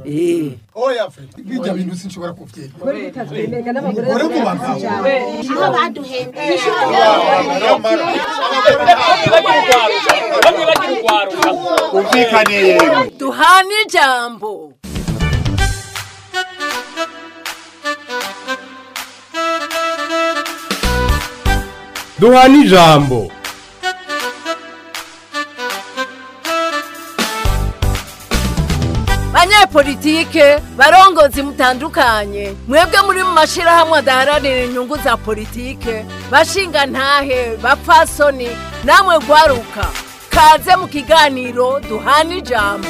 Eh. oya fe bijya bintu sinshobora kuvyemera ore mu bagabo aho baduhendeye bamwe bagira urwaruka umvikane yemwe duhana ijambo duhana ijambo banyepolitike barongozi mutandukanye mwebwe muri mu mashirahamwe adaharanira inyungu za politike bashinga ntahe bapfasoni namwe gwaruka kaze mu kiganiro duhana ijambo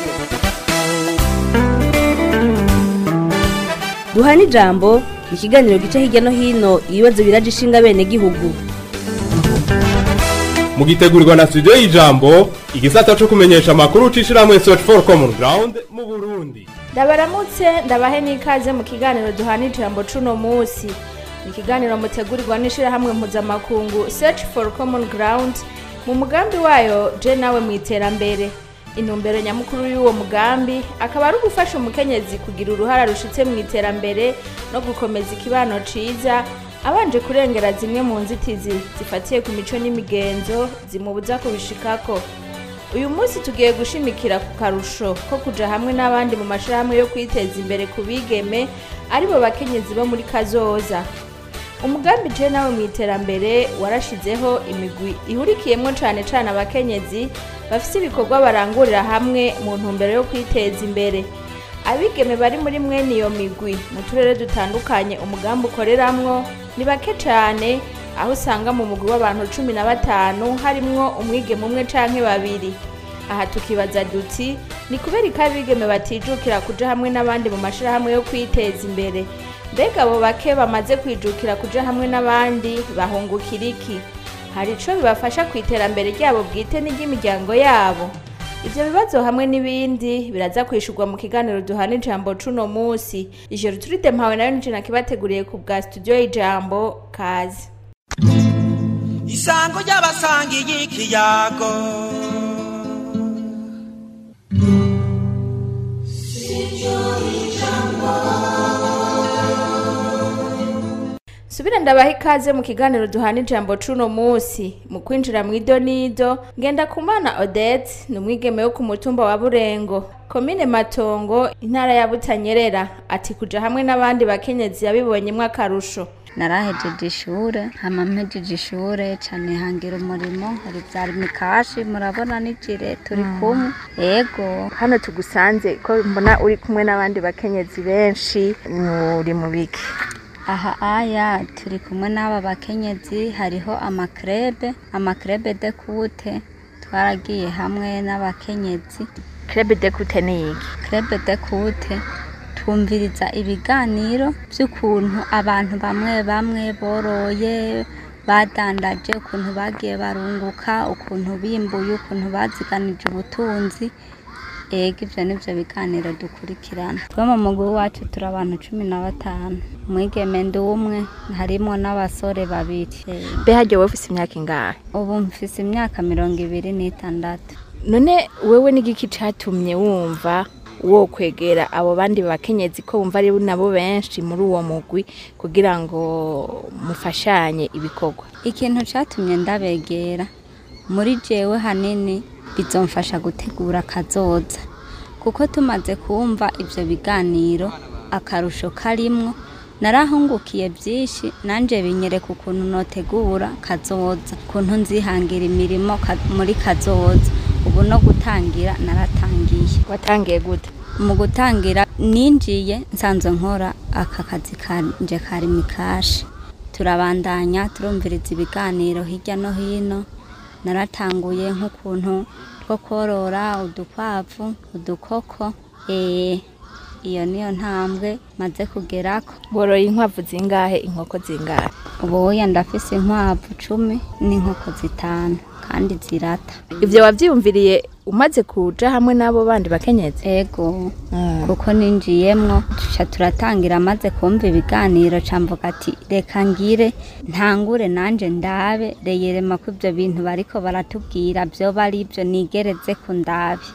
duhana ijambo ikiganiro gica hirya no hino ibibazo biraje ishinga bene gihugu mugitegurirwa na studio y'ijambo igisata co kumenyesha amakuru c'ishirahamwe search for common ground mu burundi ndabaramutse ndabahe n'ikaze mu kiganiro duhana ijambo cuno munsi ni ikiganiro mutegurirwa n'ishirahamwe mpuzamakungu search for common ground mu mugambi wayo je nawe mu iterambere intumbero nyamukuru y'uwo mugambi akaba ari ugufasha umukenyezi kugira uruhara rushitse mu iterambere no gukomeza ikibano ciza abanje kurengera zimwe mu nzitizi zifatiye ku mico n'imigenzo zimubuza kubishikako uyu munsi tugiye gushimikira ku karusho ko kuja hamwe n'abandi mu mashirahamwe yo kwiteza imbere ku bigeme aribo bakenyezi bo muri kazoza umugambi je nawe mu iterambere warashizeho imigwi ihurikiyemwo cane cane abakenyezi bafise ibikorwa barangurira hamwe mu ntumbero yo kwiteza imbere abigeme bari muri mwene iyo migwi mu turere dutandukanye umugambi ukoreramwo ni bake cane aho usanga mu mugwi w'abantu cumi na batanu harimwo umwigeme umwe canke babiri aha tukibaza duti ni kubera ko abigeme batijukira kuja hamwe n'abandi mu mashirahamwe yo kwiteza imbere mbega abo bake bamaze kwijukira kuja hamwe n'abandi bahungukira iki hari ico bibafasha ku iterambere ryabo bwite n'iry'imiryango yabo ivyo bibazo hamwe n'ibindi biraza kwishurwa mu kiganiro duhana ijambo cuno musi ijoro turide mpawe nayo nije nakibateguriye ku bwa studio y'ijambo kazi isango ry'abasangiye ikiyago subira ndabaha ikaze mu kiganiro duhana ijambo cuno musi mu kwinjira mu idonido ngenda kumana odette ni umwigeme wo ku mutumba wa burengo komine matongo intara ya butanyerera ati kuja hamwe n'abandi bakenyezi yabibonyemwo akarusho narahejeje ishure hama mpejeje ishure cane hangira umurimo hari vyari mikashi murabona n'ijire turi kumwe ego hano tugusanze ko mbona uri kumwe n'abandi bakenyezi benshi uri mu biki aha aya turi kumwe n'aba bakenyezi hariho amakrebe amakrebe de kute twaragiye hamwe n'abakenyezi krebe de kute ni iki krebe de kute twumviriza ibiganiro by'ukuntu abantu bamwe bamwe boroye badandaje ukuntu bagiye barunguka ukuntu bimbuye ukuntu baziganije ubutunzi ego ivyo nivyo biganiro dukurikirana twe mu mugwi wacu turi abantu cumi na batanu umwigeme ndi umwe harimwo n'abasore babiri mbe harya wowe ufise imyaka ingahe ubu mfise imyaka mirongo ibiri n'itandatu none wewe n'igiki catumye wumva wo kwegera abo bandi bakenyezi ko wumva ari nabo benshi muri uwo mugwi kugira ngo mufashanye ibikorwa ikintu catumye ndabegera muri jewe hanini bizomfasha gutegura akazoza kuko tumaze kumva ivyo biganiro akarusho karimwo narahungukiye byinshi nanje binyereka ukuntu notegura kazoza ukuntu nzihangira imirimo ka- muri kazoza ubu no gutangira naratangiye watangiye gute mu gutangira ninjiye nsanzwe nkora aka kazi kanje kari mikashi turabandanya turumviriza ibiganiro hirya no hino naratanguye nk'ukuntu two korora udukwavu udukoko eh iyo niyo ntambwe maze kugerako boroye inkwavu zingahe inkoko zingahe ubuya ndafise inkwavu cumi n'inkoko zitanu kandi zirata ivyo wavyiyumviriye umaze kuja hamwe n'abo bandi bakenyezi ego kuko ninjiyemwo tuca turatangira maze kumva ibiganiro camvuga ati reka ngire ntangure nanje ndabe reyerema ko ivyo bintu bariko baratubwira vyoba ari vyo nigereze ku ndabe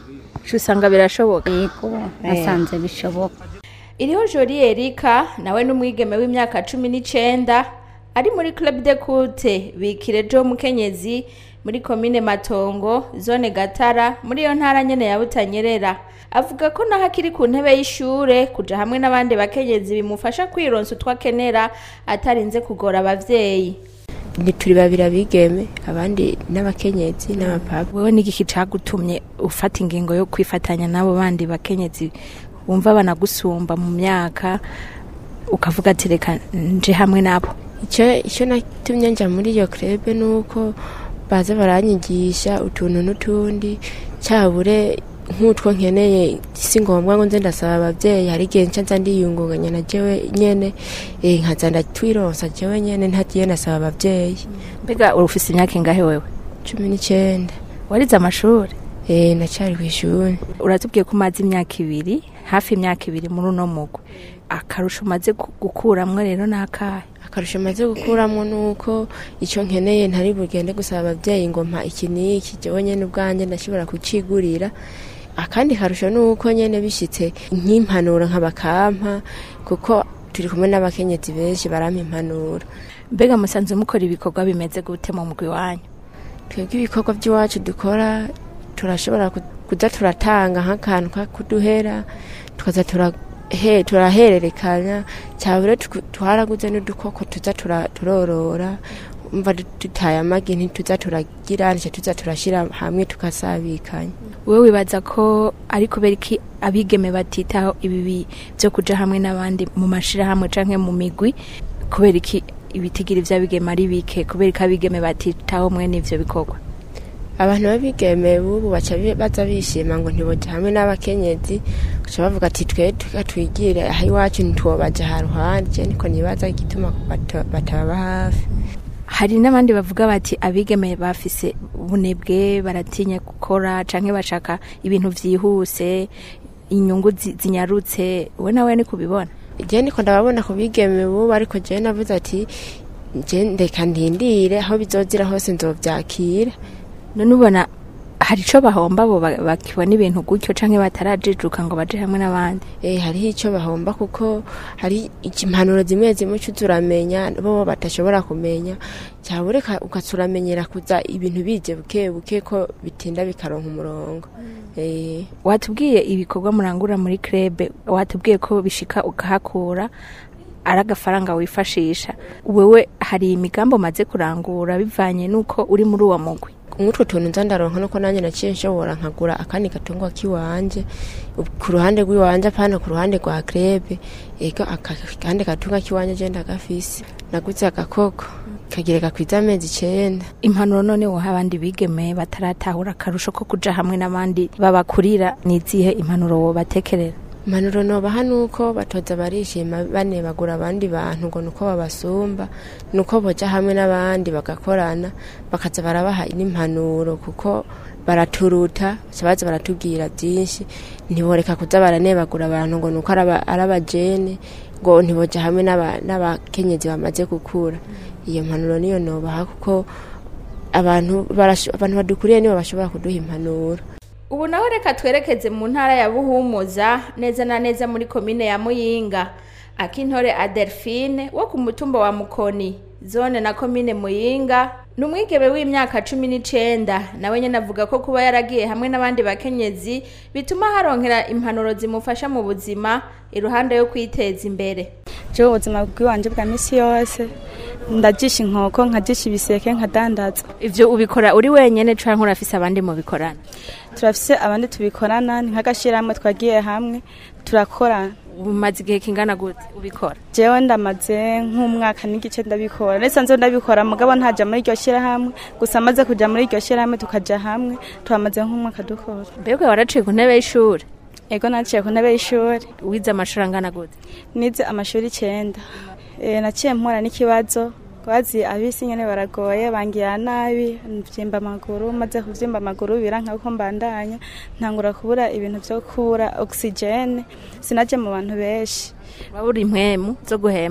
usanga birashoboka yego nasanze bishoboka iriho jori erika nawe n'umwigeme w'imyaka cumi n'icenda ari muri club de kute bikire jo mukenyezi muri komine matongo zone gatara muri iyo ntara nyene ya butanyerera avuga ko naho akiri ku ntebe y'ishure kuja hamwe n'abandi bakenyezi bimufasha kwironsa utwo akenera atarinze kugora abavyeyi ni turi babiri abigeme abandi n'abakenyezi n'abapapa wewe n'igiki cagutumye ufata ingingo yo kwifatanya n'abo bandi bakenyezi wumva banagusumba mu myaka ukavuga ati reka nje hamwe nabo icyo icyo natumye njya muri iyo krebe ni uko baza baranyigisha utuntu n'utundi cyabure nk'utwo nkeneye si ngombwa ngo nze ndasaba ababyeyi hari igihe nca nza ndiyungunganya na jewe nyene eh, nkaza ndatwironsa jewe nyene ntagiye nasaba ababyeyi mbega urufise imyaka ingahe wewe cumi n'icyenda warize amashuri eh, ndacyari ku ishuri uratubwiye ko umaze imyaka ibiri hafi imyaka ibiri muri uno mugwi akarusho umaze gu- gukuramwo rero ni akahe akarusho maze gukuramo ni uko icyo nkeneye ntari bugende gusaba ababyeyi ngo mpa iki n'iki jewe nyene ubwanjye ndashobora kucigurira akandi karusho ni uko nyene bishyitse nk'impanuro nk'abakampa kuko turi kumwe n'abakenyezi benshi barampa impanuro mbega musanze mukora ibikorwa bimeze gute mu mugwi wanyu twebwe ibikorwa by'iwacu dukora turashobora ku- kuza turatanga nk'akantu ka kuduhera tukaza turahe- turahererekanya cyabure tuku- twaraguze n'udukoko tuza tura- turorora umva du- dutaye amagi ntituza turagira nicyo tuza turashyira hamwe tukasabikanya wewe wibaza ko ari kubera iki abigeme batitaho ibibi byo kuja hamwe n'abandi mu mashirahamwe canke mu migwi kubera iki ibitigiri vy'abigeme ari bike kubera iki abigeme batitaho mwene ivyo bikorwa abantu babigeme bubu baca bi- baza bishima ngo ntiboja hamwe n'abakenyezi baca bavuga ati twe tuka twigire aha iwacu ntitwobaja ha ruhande je niko nibaza igituma bato- batababa hafi hari n'abandi bavuga bati abigeme bafise ubunebwe baratinya gukora canke bashaka ibintu vyihuse inyungu zi- zinyarutse we nawe ni kubibona je niko ndababona ku bigeme bubu ariko je navuze ati je ndeka ndindire aho bizozira hose nzovyakira none ubona hari ico bahomba bo ba- bakibona ibintu gutyo canke batarajijuka ngo baje hamwe n'abandi eh hariho icyo bahomba kuko hari impanuro zimwe zimwe ucuza uramenya bo batashobora kumenya cyabureka ukaturamenyera kuza ibintu bije buke buke ko bitinda bikaronka umurongo eh watubwiye ibikorwa murangura muri krebe watubwiye ko bishika ukahakura ari agafaranga wifashisha wewe hari imigambi umaze kurangura bivanye n'uko uri muri uwo mugwi nk'utwo tuntu nza ndaronka nuko nanjye naciye nshobora nkagura akandi gatungwa k'iwanje ku ruhande rw'iwanje apana ku ruhande rwa krebe ego akandi gatunga k'iwanje je ndagafise naguze agakoko kagira gakwiza amezi icenda impanuro none woha abandi bigeme bataratahura akarusho ko kuja hamwe n'abandi babakurira nizihe impanuro wobatekerera impanuro nobaha nuko batoza barishima banebagura abandi bantu ngo nuko babasumba nuko boja hamwe n'abandi bagakorana bakaza barabaha n'impanuro kuko baraturuta baca baza baratubwira byinshi ntiboreka kuza baranebagura abantu ngo nuko araba- ari abajene ngo ntiboja hamwe n'aba- n'abakenyezi bamaze gukura iyo mpanuro niyo nobaha kuko abantu barasho- abantu badukuriye nibo bashobora kuduha impanuro ubu naho reka twerekeze mu ntara ya buhumuza neza na neza muri komine ya muyinga akintore adelphine wo ku mutumba wa mukoni zone na komine muyinga ni umwigeme w'imyaka cumi n'icenda nawe nyene avuga ko kuba yaragiye hamwe n'abandi bakenyezi bituma haronkera impanuro zimufasha mu buzima iruhande yo kwiteza imbere jewe ubuzima bw'iwanje bwa misi yose ndajisha inkoko nkajisha ibiseke nkadandaza ivyo ubikora uri wenyene canke urafise abandi mubikorana turafise abandi tubikorana ni nk'agashyirahamwe twagiye hamwe turakorana umaze igihe kingana gute ubikora jewe ndamaze nk'umwaka n'igice ndabikora ndetse nzo ndabikora mugabo ntaja muri iryo shyirahamwe gusa amaze kuja muri iryo shyirahamwe tukaja hamwe tuhamaze nk'umwaka dukora mbega waraciye ku ntebe y'ishuri ego naciye ku ntebe y'ishuri wize amashuri angana gute nize amashuri icenda Eh, naciye mpura n'ikibazo bazi abisi nyene baragoye bangira nabi mvyimba amaguru maze kuvyimba amaguru biranka ko mbandanya ntangura kubura ibintu vyo kubura oxygene sinaje mu bantu benshi wabura impwemu zo guhema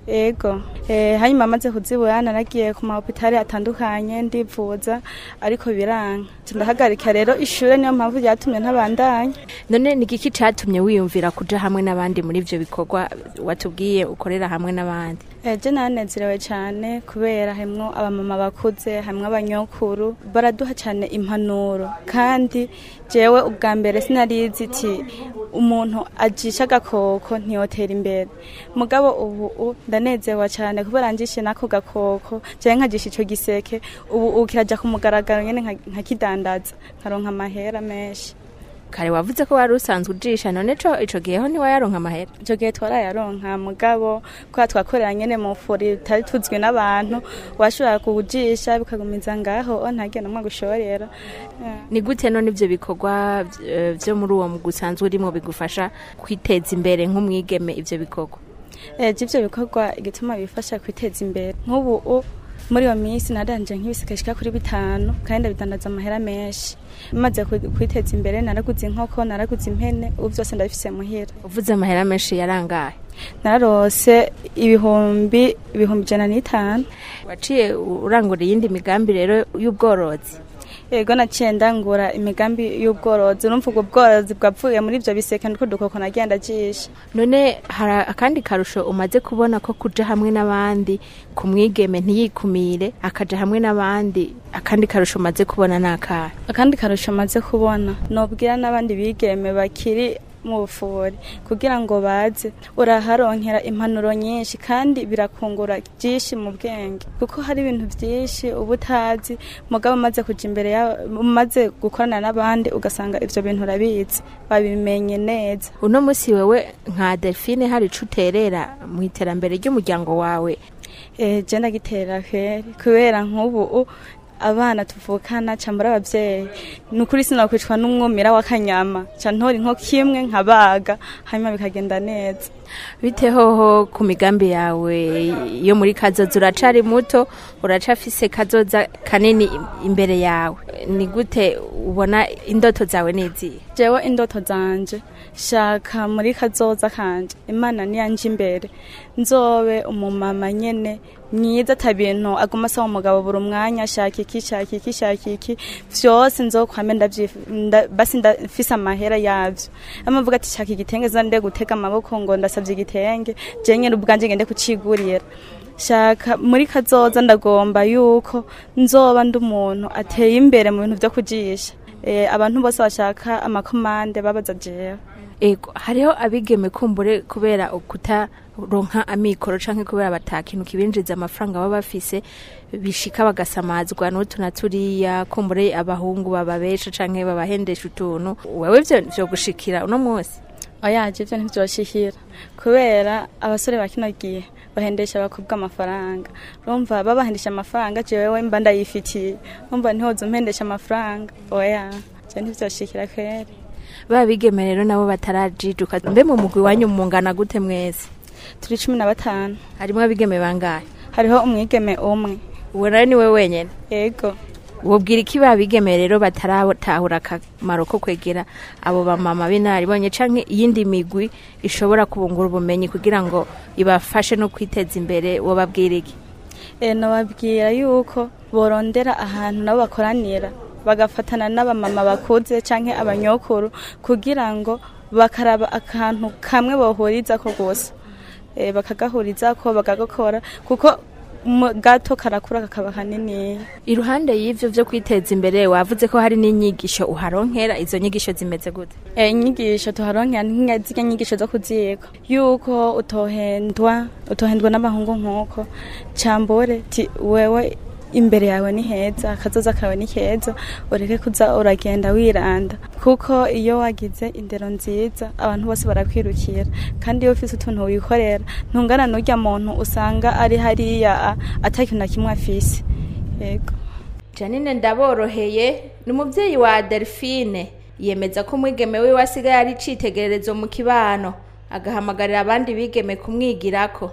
ego eh, hanyuma amaze kuzibura naragiye ku mahopitali atandukanye ndivuza ariko biranga ndahagarika rero ishure niyo mpamvu ryatumye ntabandanya none ni igiki catumye wiyumvira kuja hamwe n'abandi muri ivyo bikorwa watubwiye ukorera hamwe n'abandi eje nanezerewe cyane kubera harimwo abamama bakuze harimwo abanyokuru baraduha cyane impanuro kandi jewe ubwa mbere sinarizi iti umuntu ajisha agakoko ntiyotera imbere mugabo ubu u- ndanezerewe cyane kubera njishe n'ako gakoko jewe nkajisha ico giseke ubu ubu kiraja ku mugaragaro nyene nka- nkakidandaza nkaronka amahera menshi kare wavuze ko wari usanzwe ujisha none co ico gihe ho ntiwayaronka amahera icyo gihe twarayaronka mugabo kubera twakorera nyene mu furi tutari tuzwi n'abantu washobora kuwujisha bikagumiza ngaho o ntagiye namwe gushorera Eh. ni gute none ivyo bikorwa eh, vyo muri uwo mugwi usanzwe urimo bigufasha kwiteza imbere nk'umwigeme ivyo bikorwa ejo ivyo bikorwa igituma bifasha kwiteza imbere nk'ubu u- muri iyo minsi naranje nk'ibiseke bishika kuri bitanu kandi ndabidandaza amahera menshi maze ku- kwiteza imbere naraguze inkoko naraguze impene ubu byose ndabifise muhira uvuze amahera menshi yarangaye nararose ibihumbi ibihumbi ijana n'itanu waciye urangura iyindi migambi rero y'ubworozi yego naciye ndangura imigambi y'ubworozi urumva ubwo bworozi bwapfuye muri ibyo biseke niko dukoko nagenda ajisha none hari akandi karusho umaze kubona ko kuja hamwe n'abandi ku mwigeme ntiyikumire akaja hamwe n'abandi akandi karusho umaze kubona ni akahe akandi karusho maze kubona nobwira n'abandi bigeme bakiri mu bufuri kugira ngo baze uraharonkera impanuro nyinshi kandi birakungura byinshi mu bwenge kuko hari ibintu byinshi uba utazi mugabo umaze kuja imbere ya umaze gukorana n'abandi ugasanga ivyo bintu urabizi babimenye neza uno musi wewe nka delphine hari ico uterera mu iterambere ry'umuryango wawe eh je ndagitera kweri kubera nk'ubu u- abana tuvukana cambara abavyeyi ni ukuri sinakwicwa n'umwumira w'akanyama ca ntora inkoko imwe nkabaga hanyuma bikagenda neza bite hoho ku migambi yawe yo muri kazoza uracari muto uracafise kazoza kanini imbere yawe ni gute ubona indoto zawe nizihe jewe indoto zanje shaka muri kazoza kanje imana niyanje imbere nzobe umumama nyene mwiza ata bintu aguma asaba umugabo buri umwanya shaka iki shaka iki shaka iki vyose nzokwame ndavyifu- nda- basi ndafise amahera yavyo amavuga ati shaka igitenge zande gutega amaboko ngo ndasavye igitenge je nyene ubwanje ngende kucigurira shaka muri kazoza ndagomba yuko nzoba ndi umuntu ateye imbere mu bintu vyo kujisha eh, abantu bose bashaka amakomande babaza jewe ego hariho abigeme kumbure kubera ukutaronka amikoro canke kubera batakintu kibinjiza amafaranga baba bafise bishika bagasamazwa n'utu na turiya kumbure abahungu bababesha canke babahendesha utuntu wewe vyo vyo gushikira uno munsi oyaje ivyo ntivyoshikira kubera abasore ba kino gihe bahendesha abakobwa amafaranga urumva babahendesha amafaranga jewewe mba ndayifitiye urumva ntihoza umpendesha amafaranga oya je ntivyoshikira kweri ba bigeme rero nabo batarajijuka mbe mu mugwi wanyu mungana gute mwese turi cumi na batanu harimwo abigeme bangahe hariho umwigeme umwe uwo nawe ni we wenyene ego wobwira iki ba bigeme rero bataratahura akamaro ko kwegera abo bamama b'inararibonye canke iyindi migwi ishobora kubungura ubumenyi kugira ngo ibafashe no kwiteza imbere wobabwira iki e, nababwira yuko borondera ahantu nabo bakoranira bagafatana n'abamama bakuze canke abanyokuru kugira ngo bakaraba akantu kamwe bohurizako gusa e, bakagahurizako bakagakora kuko mu- gato karakura kakaba kanini iruhande y'ivyo vyo kwiteza imbere wavuze ko hari n'inyigisho uharonkera izo nyigisho zimeze gute e, inyigisho tuharonkera nk'inya- zirya nyigisho zo kuziga yuko utohendwa utohendwa n'abahungu nk'uko cambore ti wewe imbere yawe ni heza akazoza kawe ni keza ureke kuza uragenda wiranda kuko iyo wagize indero nziza abantu bose barakwirukira kandi iyo ufise utuntu wikorera ntungana n'urya muntu usanga ari hariya a- ata kintu na kimwe afise yego janine ndaboroheye ni umubyeyi wa delphine yemeza ko umwigeme wiwe asigaye ari icitegererezo mu kibano agahamagarira abandi bigeme kumwigirako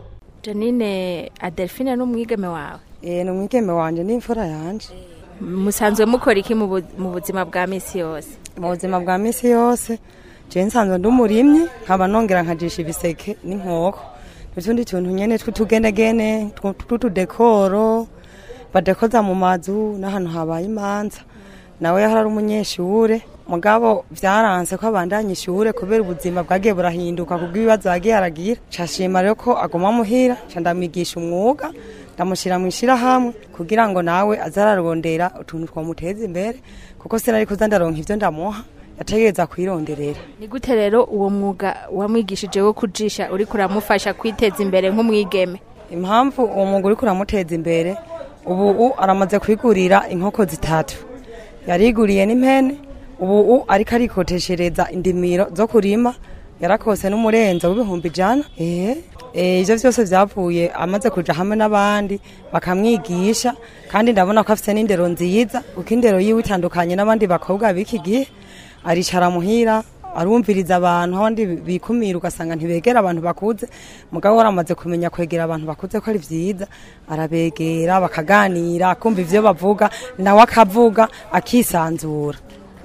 janine adelphine ni umwigeme wawe Eh, ni umwigeme wanje n'imfura yanje musanzwe mukora iki mu bu- mu buzima bwa misi yose mu buzima bwa misi yose je nsanzwe ndi umurimyi nkaba nongera nkajisha ibiseke n'inkoko n'utundi tuntu nyene tw'utugenegene tw- tw'utudekoro badekoza mu mazu n'ahantu habaye imanza nawe yahora ari umunyeshure mugabo vyaranse ko abandanya ishure kubera ubuzima bwagiye burahinduka kubw'ibibazo yagiye aragira cashima rero ko aguma muhira ca ndamwigisha umwuga ndamushira mu ishirahamwe kugira ngo nawe aze ararondera utuntu twamuteza imbere kuko sinari kuza ndaronka ivyo ndamuha yategereza kwironderera ni gute rero uwo mwuga wamwigishije wo kujisha uriko uramufasha kwiteza imbere nk'umwigeme impamvu uwo mwuga uriko uramuteza imbere ubu u aramaze kwigurira inkoko zitatu yariguriye n'impene ubu u ariko arikoteshereza indimiro zo kurima yarakose n'umurenzo w'ibihumbi ijana eh eh, ivyo vyose vyavuye amaze kuja hamwe n'abandi bakamwigisha kandi ndabona ko afise n'indero nziza kuko indero yiwe itandukanye n'abandi bakobwa b'iki gihe aricara muhira arumviriza abantu abandi bikumira ugasanga ntibegera abantu bakuze mugabo waramaze kumenya kwegera abantu bakuze ko ari vyiza arabegera bakaganira akumva ivyo bavuga nawe akavuga akisanzura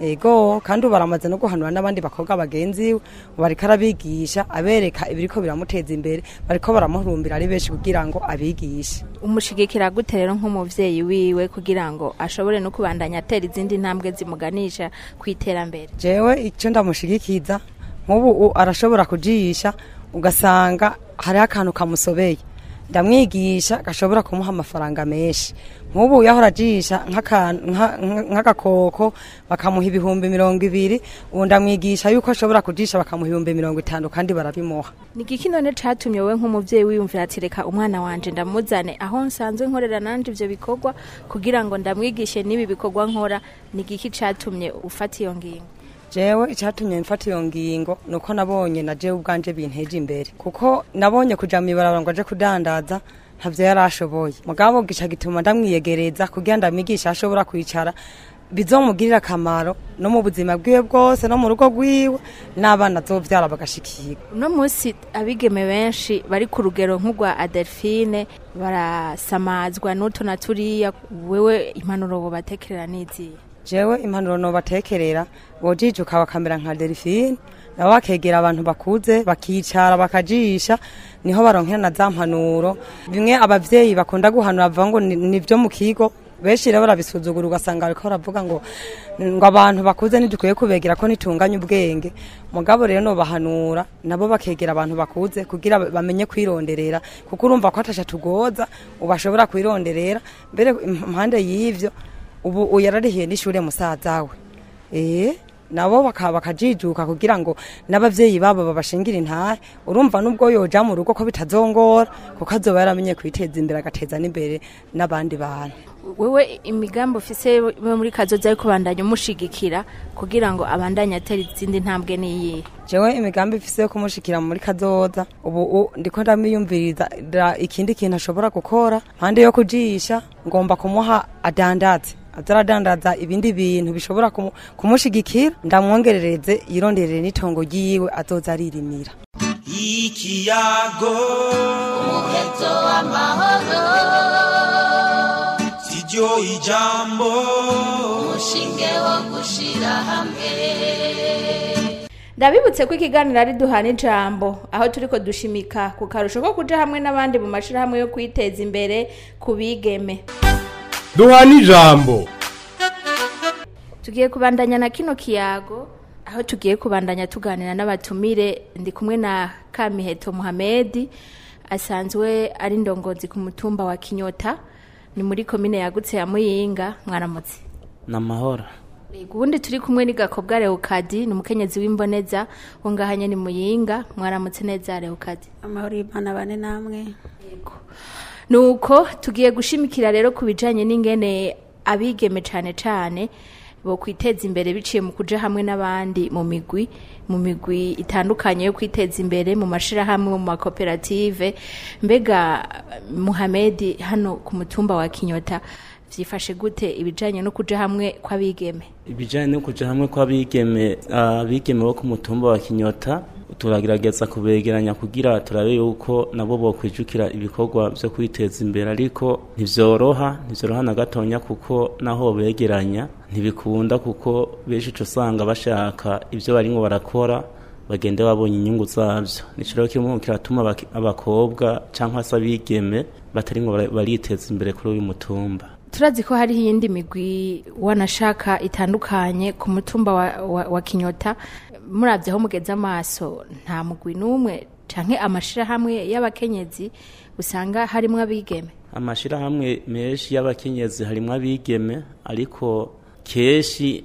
ego kandi ubu baramaze no guhanura n'abandi bakobwa bagenzi we ubu ariko arabigisha abereka ibiriko biramuteza imbere bariko baramuhurumbira ari benshi kugira ngo abigishe umushigikira gute rero nk'umuvyeyi wiwe kugira ngo ashobore no kubandanya atera izindi ntambwe zimuganisha ku iterambere jewe icyo ndamushigikiza nk'ubu u- arashobora kujisha ugasanga hariho akantu kamusobeye ndamwigisha gashobora kumuha amafaranga menshi nk'ubu yahora ajisha nk'akantu- nka- nka- nk'agakoko bakamuha ibihumbi mirongo ibiri ubu ndamwigisha yuko ashobora kujisha bakamuha ibihumbi mirongo itanu kandi barabimuha ni igiki none catumye wowe nk'umuvyeyi wiyumvira ati reka umwana wanje ndamuzane aho nsanzwe nkorera nanje ivyo bikorwa kugira ngo ndamwigishe n'ibi bikorwa nkora ni igiki catumye ufata iyo ngingo jewe icyatumye mfata iyo ngingo ni uko nabonye na jewe ubwanje binteje imbere kuko nabonye kuja mw'ibarabara ngo aje kudandaza ntavyo yari ashoboye mugabo gica gituma ndamwiyegereza kugira ndamwigisha aho ashobora kwicara bizomugirira akamaro no mu buzima bwiwe bwose no mu rugo rwiwe n'abana azovyara bagashikirwa uno munsi abigeme benshi bari ku rugero nk'urwa adelphine barasamazwa n'utu na turiya wewe impanuro bobatekerera n'iziye jewe impanuro nobatekerera bojijuka bakamera nka delphine nabo bakegera abantu bakuze bakicara bakajisha niho baronkera na za mpanuro bimwe abavyeyi bakunda guhanura bavuga ngo ni- nivyo mu kigo benshi rero barabisuzugura ugasanga bariko baravuga ngo ngo abantu bakuze ntidukwiye kubegera ko nitunganya ubwenge mugabo rero nobahanura nabo bakegera abantu bakuze kugira bamenye kwironderera kuko urumva ko atasha tugoza ubashobora kwironderera mbere impande y'ivyo ubu uyararihiye n'ishure musaza we eh nabo baka- bakajijuka kugira ngo n'abavyeyi babo babashingira intare urumva nubwo yoja mu rugo ko bitazongora kuko azoba yaramenye kwiteza imbere agateza n'imbere n'abandi bantu wewe imigambi ufise we muri kazoza yo kubandanya umushigikira kugira ngo abandanye atera izindi ntambwe n'iyihe jewe imigambi ifise yo kumushikira muri kazoza ubu u- ndiko ndamwiyumviriza ra- ikindi kintu ashobora gukora mpande yo kujisha ngomba kumuha adandaze aza aradandaza ibindi bintu bishobora kumu- kumushigikira ndamwongerereze yironderere n'itongo ryiwe azoza aririmira ikiyago umuheto w'amahoro siryo ijambo umushinge wo gushira hamwe ndabibutse ko ikiganiro ari duhana ijambo aho turiko dushimika ku karusho ko kuja hamwe n'abandi mu mashirahamwe yo kwiteza imbere ku bigeme duhana ijambo tugiye kubandanya na kino kiyago aho tugiye kubandanya tuganira n'abatumire ndi kumwe na kamiheto muhamedi asanzwe ari ndongozi ku mutumba wa kinyota ni muri komine yagutse ya muyinga mwaramutse ni amahoro Yego, ubundi turi kumwe ni gakobwa leokadi ni umukenyezi w'imboneza wo ngahanye ni muyinga mwaramutse neza leokadi amahoro y'imana bane namwe nuko tugiye gushimikira rero ku bijanye n'ingene abigeme cane cane bo kwiteza imbere biciye mu kuja hamwe n'abandi mu migwi mu migwi itandukanye yo kwiteza imbere mu mashirahamwe mu makoperative mbega muhamedi hano ku mutumba wa kinyota vyifashe gute ibijanye no kuja hamwe kw'abigeme ibijyanye no kujya hamwe kw'abigeme abigeme bo ku mutumba wa kinyota turagerageza kubegeranya kugira turabe yuko nabo bokwijukira ibikorwa byo kwiteza imbere ariko ntibyoroha ntibyoroha na gatonya kuko naho begeranya ntibikunda kuko benshi uca usanga bashaka ibyo barimo barakora bagende babonye inyungu zabyo nico rero kimwe kiratuma abaki- abakobwa cyangwa se abigeme batari ngo bara- bariteza imbere kuri uyu mutumba turazi ko hariho iyindi migwi wanashaka itandukanye ku mutumba wa, wa, wa kinyota murabye aho mugeze amaso nta mugwi n'umwe canke amashirahamwe y'abakenyezi usanga harimwo abigeme amashirahamwe menshi y'abakenyezi harimo abigeme ariko kenshi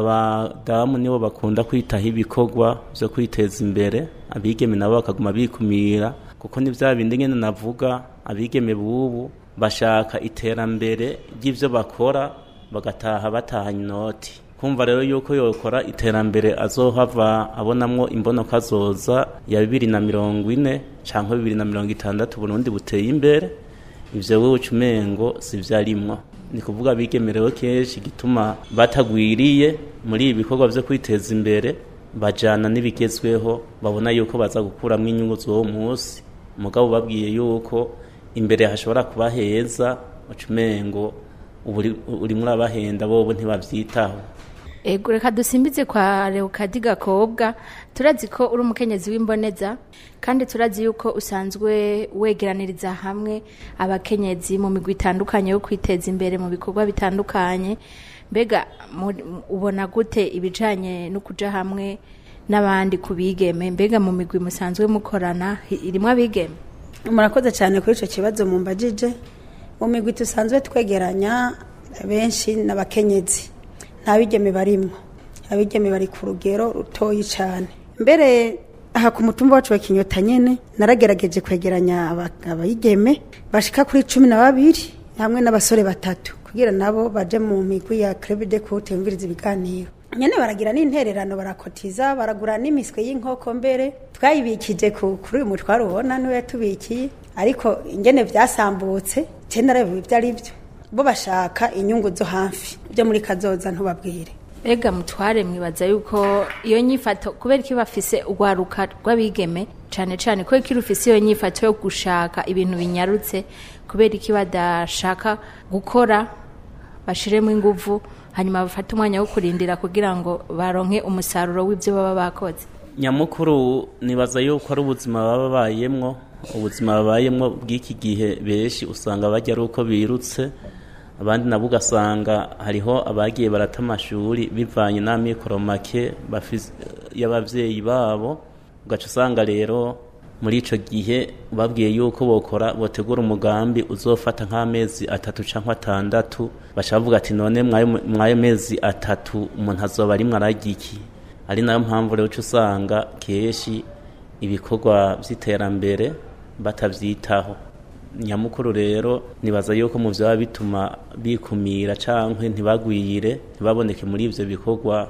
abadamu nibo bakunda kwitaho ibikorwa byo kwiteza imbere abigeme nabo bakaguma bikumira kuko ni bya bindi nyine navuga abigeme bubu bashaka iterambere ry'ibyo bakora bagataha batahanye inoti kumva rero yuko yokora iterambere azohava abonamwo imbonoka zoza ya bibiri na mirongo ine cyangwa bibiri na mirongo itandatu burundi buteye imbere ivyo wewe ucumengo sivyarimwo ni kuvuga bigemerewe kenshi gituma batagwiriye muri ibi bikorwa vyo kwiteza imbere bajana n'ibigezweho babona yuko baza gukuramwo inyungu z'uwo munsi mugabo babwiye yuko imbere hashobora kuba heza ucumengo uri urimwo urabahenda bobo ntibavyitaho ego reka dusimbize kwa leokadi gakobwa turazi ko uri umukenyezi w'imboneza kandi turazi yuko usanzwe wegeraniriza hamwe abakenyezi mu migwi itandukanye yo kwiteza imbere mu bikorwa bitandukanye mbega mu- ubona gute ibijanye no kuja hamwe n'abandi ku bigeme mbega mu migwi musanzwe mukorana hi- irimwo abigeme murakoze cyane kuri icyo kibazo mumbajije mu migwi dusanzwe twegeranya benshi n'abakenyezi nta bigeme barimo abigeme bari ku rugero rutoyi cyane mbere aha ku mutumba wacu wa kinyota nyine naragerageje kwegeranya aba- abayigeme bashika kuri cumi na babiri hamwe n'abasore batatu kugira nabo baje mu migwi ya club de coute yumviriza ibiganiro nyene baragira n'intererano barakotiza baragura n'imiswe y'inkoko mbere twayibikije ku- kuri uyu mutwaro ubona niwe yatubikiye ariko ingene vyasambutse je narabibu ivyo ari vyo bo bashaka inyungu zo hafi byo muri kazoza ntubabwire Ega mutware mwibaza yuko iyo nyifato kubera iki bafise urwaruka rw'abigeme cane cane ko iki rufise iyo nyifato yo gushaka ibintu binyarutse kubera iki badashaka gukora bashiremo inguvu hanyuma bafate umwanya wo kurindira kugira ngo baronke umusaruro w'ivyo baba bakoze nyamukuru nibaza yuko ari ubuzima baba babayemwo ubuzima babayemwo bw'iki gihe benshi usanga bajya ari uko birutse abandi nabo ugasanga hariho abagiye barata amashuri bivanye n'amikoro make bafise- y'abavyeyi babo ugaca usanga rero muri ico gihe babwiye yuko bokora botegura umugambi uzofata nk'amezi atatu canke atandatu baca bavuga ati none mwayo mwayo mezi atatu umuntu azoba arimwo ararya iki ari nayo mpamvu rero uca usanga kenshi ibikorwa vy'iterambere batavyitaho nyamukuru rero nibaza yuko mu vyaba bituma bikumira canke ntibagwire ntibaboneke muri ivyo bikorwa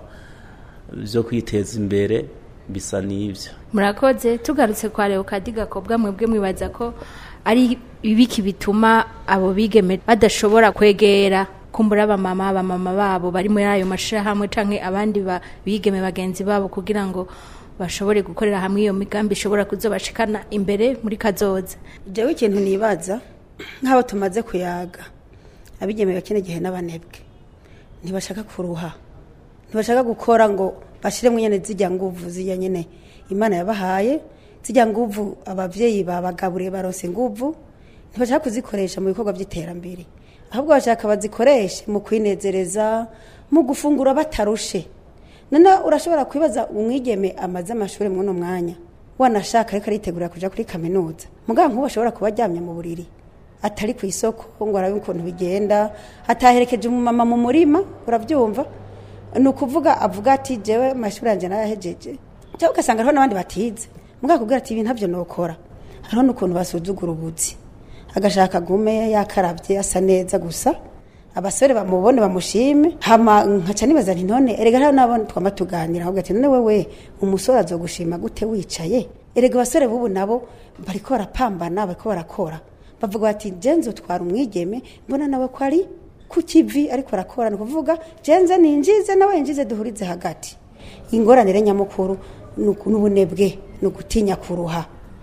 vyo kwiteza imbere bisa n'ivyo murakoze tugarutse kwa leokadi gakobwa mwebwe mwibaza ko ari ibiki bituma abo bigeme badashobora kwegera kumbura abamama abamama babo bari muri ayo mashirahamwe canke abandi ba- bigeme bagenzi babo kugira ngo bashobore gukorera hamwe iyo migambi ishobora kuzobashikana imbere muri kazoza jewe ikintu nibaza nk'abo tumaze kuyaga abigemeye kino gihe n'abanebwe ntibashaka kuruha ntibashaka gukora ngo bashiremo nyene zijya nguvu zijya nyene imana yabahaye zijya nguvu abavyeyi babagaburiye barose nguvu ntibashaka kuzikoresha mu bikorwa by'iterambere ahubwo bashaka bazikoreshe mu kwinezereza mu gufungura batarushe none urashobora kwibaza umwigeme amaze amashuri mwuno mwanya wanashaka ariko aritegura kuja kuri kaminuza mugabo nk'ubu ashobora kuba aryamye mu buriri atari ku isoko ngo arabe ukuntu bigenda ataherekeje umumama mu murima urabyumva ni ukuvuga avuga ati jewe amashuri yanjye narayahejeje cyangwa ugasanga hariho n'abandi batize mugabo akubwira ati ibi ntabyo nokora hariho n'ukuntu basuzugura ubuzi agashaka gume yakarabye asa neza gusa abasore bamubone bamushime hama nkaca nibaza nti none erega hariho n'abo twama tuganira ahubwo ati none wewe umusore azogushima gute wicaye erega abasore bubu nabo bariko barapambana bariko barakora bavuga bati jenze utwara umwigeme mbona nawe ko ari ku kivi ariko arakora ni ukuvuga jenze ninjize nawe yinjize duhurize hagati ingorane nyamukuru ni uku- n'ubunebwe ni ugutinya kuruha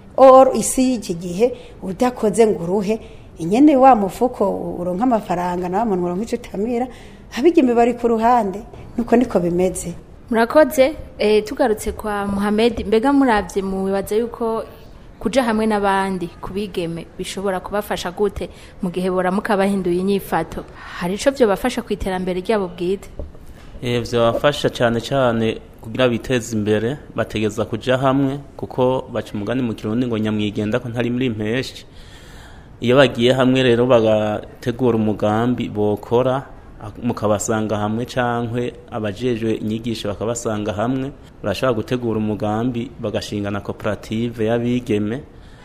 or isi y'iki gihe udakoze ngo uruhe inyene wa mufuko uronka amafaranga nawe muntu uronka ico utamira abigeme bari ku ruhande nuko niko bimeze murakoze eh, tugarutse kwa muhamedi mbega murabye mubibaza yuko kuja hamwe n'abandi kubigeme bishobora kubafasha gute mu gihe boramuka bahinduye inyifato hari ico vyobafasha ku iterambere ryabo bwite Eh, vyabafasha cyane cyane kugira biteze imbere bategeza kuja hamwe kuko baca umugani mu kirundi ngo nyamwigenda ko ntari muri impeshi iyo bagiye hamwe rero bagategura umugambi bokora mukabasanga hamwe cankwe abajejwe inyigisho bakabasanga hamwe barashobora gutegura umugambi bagashinga na koperative y'abigeme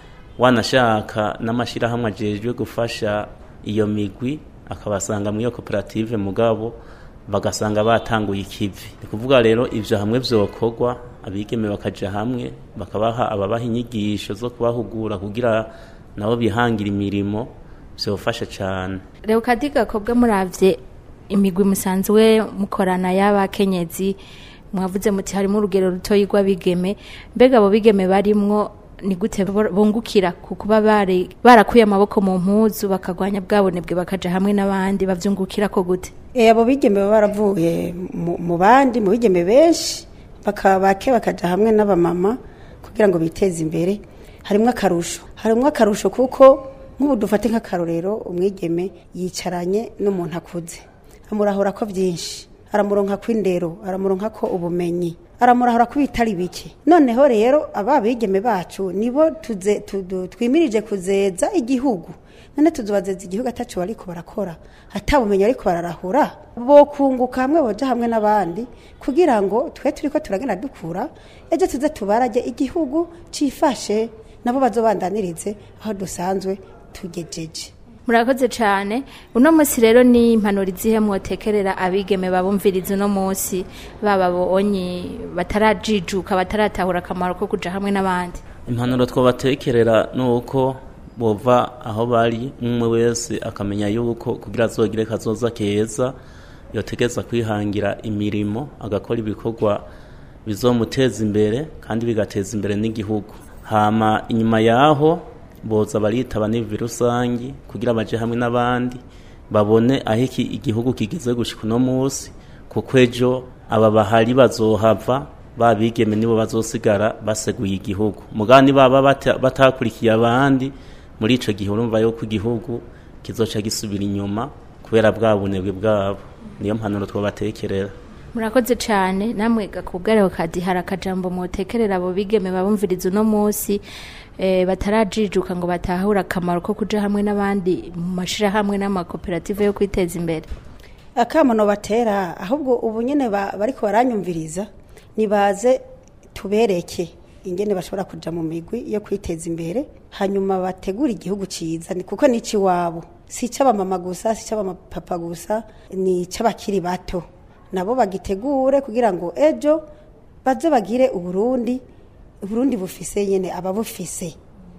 wanashaka n'amashirahamwe ajejwe gufasha iyo migwi akabasanga muri iyo koperative mugabo bagasanga batanguye ikivi ni kuvuga rero ivyo hamwe vyokorwa abigeme bakaja hamwe bakabaha ababaha inyigisho zo kubahugura kugira nabo bihangira imirimo vyofasha cane Leokadi Gakobwa muravye imigwi musanzwe mukorana y'abakenyezi mwavuze muti harimo urugero rutoyi rw'abigeme mbega abo bigeme barimwo ni gute bo- bungukira ku kuba bari barakuye amaboko mu mpuzu bakagwanya bwabonebwe bakaja hamwe n'abandi bavyungukira ko gute Eh, abo bigeme baba baravuye mu- mu bandi mu bigeme benshi bakaba bake bakaja hamwe n'abamama kugira ngo biteze imbere harimwo akarusho harimwo akarusho kuko nk'ubu dufate nk'akarorero umwigeme yicaranye n'umuntu akuze amurahura ko byinshi aramuronka ko indero aramuronka ko ubumenyi aramurahura ko bitari bike noneho rero aba bigeme bacu nibo tuze tudu- twimirije kuzeza igihugu none tuzobazeza igihugu ataco bariko barakora atabumenyi ariko bararahura bokunguka hamwe boja hamwe n'abandi kugira ngo twe turiko turagenda dukura ejo tuze tubarage igihugu cifashe nabo bazobandanirize aho dusanzwe tugejeje murakoze cyane uno munsi rero ni impanuro izihe mwotekerera abigeme babumviriza uno munsi baba bonyi batarajijuka bataratahura akamaro ko kuja hamwe n'abandi impanuro twabatekerera ni uko bova aho bari umwe wese akamenya yuko kugira azogire kazoza keza yotegeza kwihangira imirimo agakora ibikorwa bizomuteza imbere kandi bigateza imbere n'igihugu hama inyuma yaho boza baritaba n'ivi rusangi kugira baje hamwe n'abandi babone aho iki igihugu kigeze gushika uno munsi kuko ejo aba bahari bazohava babigeme nibo bazosigara baseguye igihugu mugani baba bata- batakurikiye abandi muri ico gihe urumva yuko igihugu kizoca gisubira inyuma kubera bwa bunebwe bwabo niyo mpanuro twabatekerera murakoze cyane namwe gakubwareho kadi hari akajambo mwotekerera abo bigeme babumviriza uno munsi eh, batarajijuka ngo batahure akamaro ko kuja hamwe n'abandi mu mashirahamwe n'amakoperative yo kwiteza imbere akamono batera ahubwo ubu nyene ba- bariko baranyumviriza nibaze tubereke ingene bashobora kuja mu migwi yo kwiteza imbere hanyuma bategura igihugu ciza ni kuko ni iwabo si ic'abamama gusa si ic'abapapa gusa ni ic'abakiri bato nabo bagitegure kugira ngo ejo baze bagire uburundi uburundi bufise nyene ababufise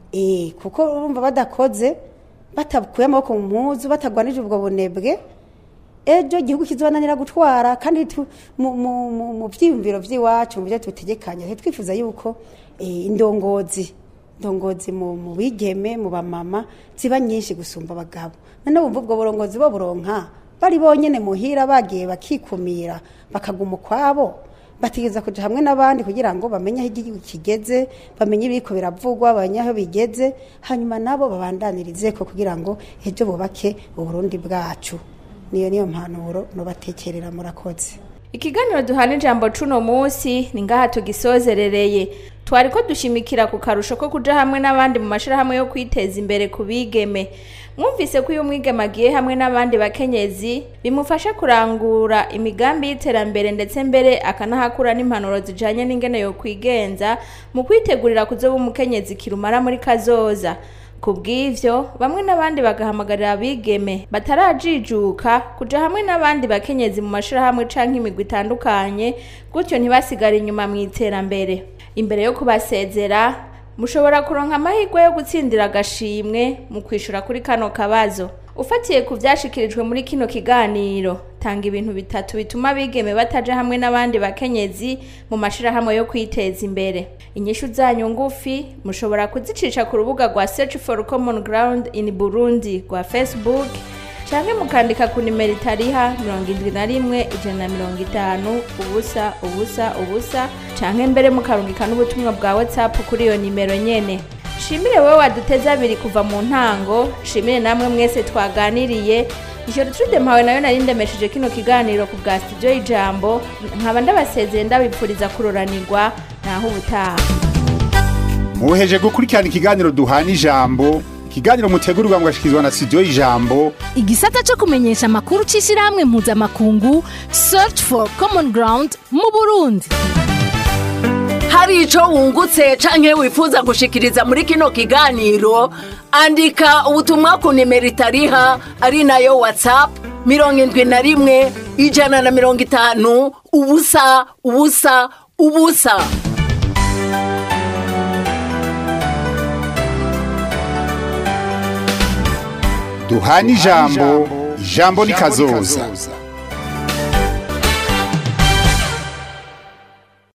eh kuko urumva badakoze batakuye amaboko mu mpuzu batagwanije ubwo bunebwe ejo igihugu kizobananira gutwara kandi tu- mu- mu mu- mu vyiyumviro vy'iwacu mu byo tutegekanya twifuza yuko eh, indongozi indongozi mu mu bigeme mu bamama ziba nyinshi gusumba abagabo none bumva ubwo burongozi bo buronka bari bonyene muhira bagiye bakikumira bakaguma ukwabo bategeza kuja hamwe n'abandi kugira ngo bamenye aho igihugu kigeze bamenye ibiriko biravugwa bamenye aho bigeze hanyuma nabo babandanirize ko kugira ngo ejo bubake uburundi bwacu niyo niyo mpanuro nubatekerera murakoze ikiganiro duhana ijambo cuno munsi ni ngaha tugisozerereye twari ko dushimikira ku karusho ko kuja hamwe n'abandi mu mashirahamwe yo kwiteza imbere ku bigeme mwumvise ko iyo umwigeme agiye hamwe n'abandi bakenyezi bimufasha kurangura imigambi y'iterambere ndetse mbere akanahakura n'impanuro zijanye n'ingene yo kwigenza mu kwitegurira kuzoba umukenyezi kirumara muri kazoza ku bw'ivyo bamwe n'abandi bagahamagarira abigeme batarajijuka kuja hamwe n'abandi bakenyezi mu mashirahamwe canke imigwi itandukanye gutyo ntibasigare inyuma mu iterambere imbere yo kubasezera mushobora kuronka amahirwe yo gutsindira agashimwe mu kwishura kuri kano kabazo ufatiye ku vyashikirijwe muri kino kiganiro tanga ibintu bitatu bituma abigeme bataja hamwe n'abandi bakenyezi mu mashirahamwe yo kwiteza imbere inyishu zanyu ngufi mushobora kuzicisha ku rubuga rwa search for common ground in burundi rwa facebook canke mukandika ku nimero itariha mirongo indwi na rimwe ijana na mirongo itanu ubusa ubusa ubusa canke mbere mukarungika n'ubutumwa bwa whatsapp kuri iyo nimero nyene shimire wowe waduteze abiri kuva mu ntango shimire namwe mwese twaganiriye ijoro trude mpawe nayo nari ndemesheje kino kiganiro ku bwa studio y'ijambo nkaba ndabasezeye ndabipfuriza kuroranirwa naho ubutaha muheje gukurikirana ikiganiro duhana ijambo ikiganiro mutegurirwa mugashyikirizwa na studio y'ijambo igisata cyo kumenyesha amakuru cy'ishyirahamwe mpuzamakungu search for common ground mu burundi hari ico wungutse canke wifuza gushikiriza muri kino kiganiro andika ubutumwa ku nimero itariha ari nayo whatsapp mirongo indwi na rimwe ijana na mirongo itanu ubusa ubusa ubusa duhana ijambo ijambo ni kazoza